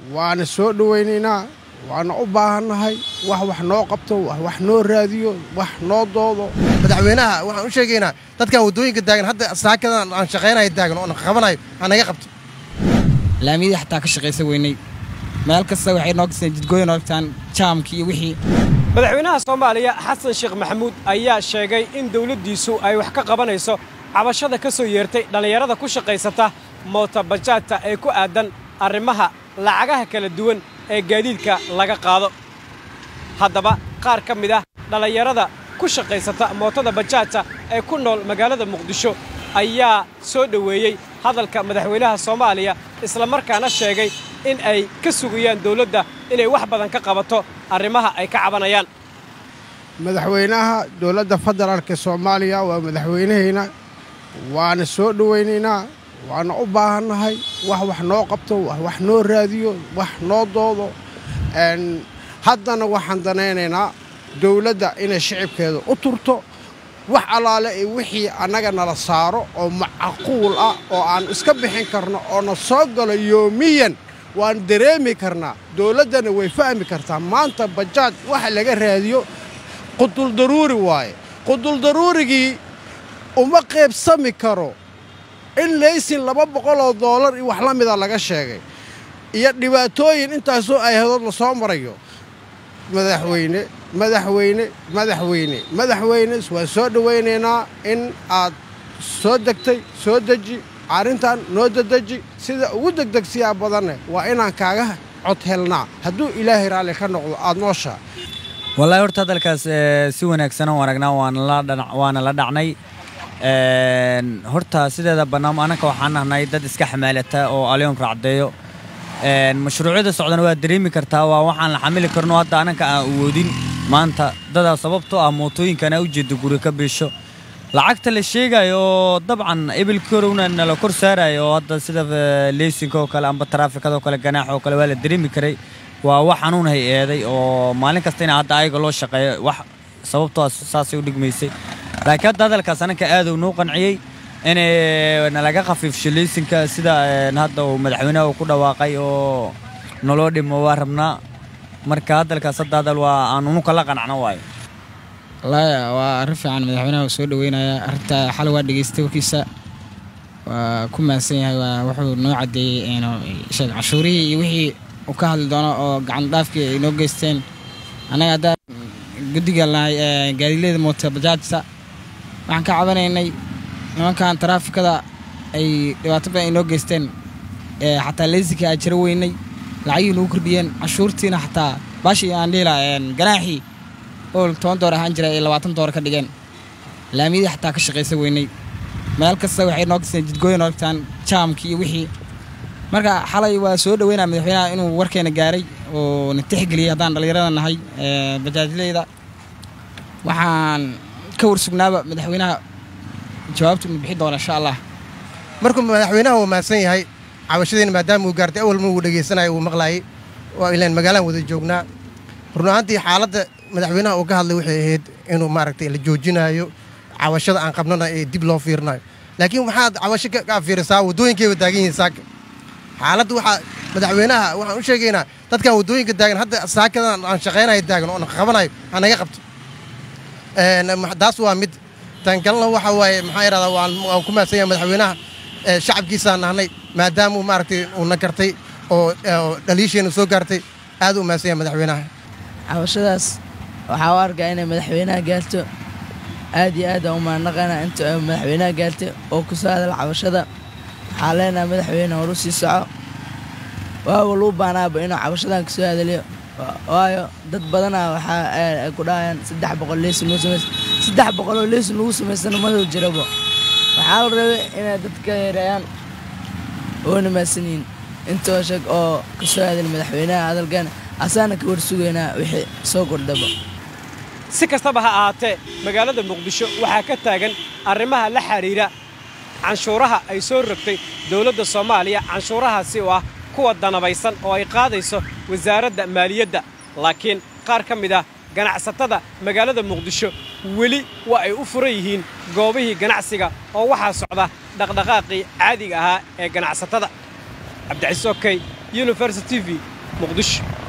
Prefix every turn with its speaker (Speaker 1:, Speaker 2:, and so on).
Speaker 1: waana soo dhowaynaynaa waana u baahannahay wax wax noo qabto wax wax noo raadiyo wax noo doodo
Speaker 2: madaxweynaha waxaan u sheegaynaa dadkan waddooyinka taagan hadda saakadan aan shaqaynaya taagan oo qabanayo hanaga qabto
Speaker 3: laamiyadii xataa ka shaqaysa weynay meel kasta waxay noo gaseen jidgooyin ogtaan jaamkii iyo wixii
Speaker 4: madaxweynaha soomaaliya xasan sheekh maxamuud ayaa sheegay in dawladdiisu ay wax ka qabanayso cabashada ka soo yeertay dhallinyarada ku shaqaysata mootabajaadta ee ku aadan arrimaha lacagaha kala duwan ee gaadiidka laga qaado haddaba qaar ka mid ah dhallinyarada ku shaqaysata mootada bajaajta ee ku nool magaalada muqdisho ayaa soo dhoweeyey hadalka madaxweynaha soomaaliya islamarkaana sheegay in ay ka sugayaan dawladda inay wax badan ka qabato arrimaha ay ka cabanayaan
Speaker 1: madaxweynaha dowladda federaalka soomaaliya waa madaxweynahayna waana soo dhowaynaynaa waana u baahannahay wax wax noo qabto wax wax noo raadiyo wax noo doodo haddana waxaan danaynaynaa dawladda inay shicibkeeda u turto wax allaale ee wixii annaga nala saaro oo macquul ah oo aan iska bixin karno oo na soo galo yoomiyan waan dareemi karnaa dawladdana way fahmi kartaa maanta bajaaj waxa laga raadiyo quduldaruuri waaye quduldaruurigii uma qaybsami karo in laysin laba boqoloo doolar iyo wax la mida laga sheegay iyo dhibaatooyin intaasoo ayahadood la soo marayo madaxweyne madaxweyne madaxweyne madaxweyne waan soo dhowaynaynaa in aad soo degtay soo deji arrintan noo dadeji sida ugu degdegsiyaa badanne waa inaan kaaga cod helnaa hadduu ilaahay raalli ka noqdo aad nooshaa
Speaker 3: wallaahi horta hadalkaas si wanaagsan u aragnaa waana la dhacnay horta sideeda bannaamo annaka waxaan nahnay dad iska xamaalata oo alyoom raacdeeyo mashruucyada socdana waa dareemi kartaa waa waxaan la xamili karno hadda annanka aan awoodin maanta dadaa sababtoo ah mootooyinkana u jeeda guri ka biisho lacagta la sheegayo oo dabcan ebil korowna nala kor saarayo oo hadda sida leysinka oo kale amba taraafikada oo kale ganaax oo kale waa la dareemi karay waa wax xanuun hay eeday oo maalin kasta ina hadda ayaga loo shaqeeyo wax sababtoo saasay u dhigmaysay laakiin hadda hadalkaas annanka aad uu noo qanciyey in nalaga khafiifsho leysinka sida hadda uu madaxweynaha uu ku dhawaaqay oo naloo dhimo waa rabnaa marka hadalkaas hadda hadal waa aan unuka la qanacno waayo
Speaker 5: wallaahi waa arrin fiican madaxweynaha uu soo dhoweynaya arrinta xalay waa dhegeystay warkiisa waa ku mahadsan yahay waa wuxuu noo caddeeyey sheeg cashuurihii iyo wixii uu ka hadli doono oo gacan dhaafkii ay noo geysteen annaga haddaan guddiga lahay gaadiilayda moota bajaajta waxaan ka cabanaynay nimankan taraafikada ay dhibaato badan ay noo geysteen xataa leysinka aan jiro weynay lacagihii nagu kordhiyeen cashuurtiina xataa baashii aan dhihi lahaa ganaaxii oo toban door ahaan jira ay labaatan door ka dhigeen laamiyadii xataa ka shaqaysa weynay meel kasta waxay noo gaseen jidgooyin ogtaan jaamkii iyo wixii marka xalay waa soo dhoweynaa madaxweynaha inuu warkeena gaaray oo na tixgeliyey haddaan dhallinyarada nahay bajaajleyda waxaan ka warsugnaaba madaxweynaha jawaabtu inu bixi doona insha allah
Speaker 2: markuu madaxweynaha uu mahadsan yahay cabashadiina maadaama uu gaartay awalma uu dhegaysanayo uu maqlaayay waa ilaan magaalaan wada joognaa run ahaantii xaaladda madaxweynaha uu ka hadlay waxay ahayd inuu maaragtay la joojinaayo cabashada aan qabnana ee dib loo fiirinayo laakiin waxaad cabasho ka fiirisaa waddooyinkayba taagan yihiin saaka xaaladda waxaa madaxweynaha waxaan u sheegaynaa dadkan waddooyinka taagan hadda saakadan aan shaqaynaya taagan oo qabanayo hanaga qabto taas waa mid tan kalena waxa waaye maxaa yidhahdaa waan ku mahadsan yahay madaxweynaha shacabkiisaan nahnay maadaama uu maaragtay uuna gartay oo dhaliisheena soo gaartay aad u mahadsan yahay madaxweynaha
Speaker 6: cabashadaas waxaa u arkaa inay madaxweynaha gaarto aad iyo aad aan u mahadnaqaynaa inta ay madaxweynaha gaartay oo ku soo hadal cabashada waxaa leenahay madaxweyne horu sii soco waawa luu baanaaba inuu cabashadan ka soo hadaliyo waayo dad badanaa waxaa ku dhahayaan saddex boqol leysin lagu samaysa saddex boqoloo leysin lagu samaysana maduu jirabo waxaa la rabay inay dadka yareeyaan oona maadsanyihin intoo sheeg oo ka soo hadal madaxweynaha hadalkan asaana ka warsugaynaa wixii soo kordhaba
Speaker 4: si kastaba ha ahaatee magaalada muqdisho waxaa ka taagan arrimaha la xidhiidha canshuuraha ay soo rogtay dawladda soomaaliya canshuurahaasi oo ah kuwa danabaysan oo ay qaadayso wasaaradda maaliyadda laakiin qaar ka mid ah ganacsatada magaalada muqdisho weli waa ay u furan yihiin goobihii ganacsiga oo waxaa socda dhaqdhaqaaqii caadiga ahaa ee ganacsatada cabdicasiis okey university v muqdisho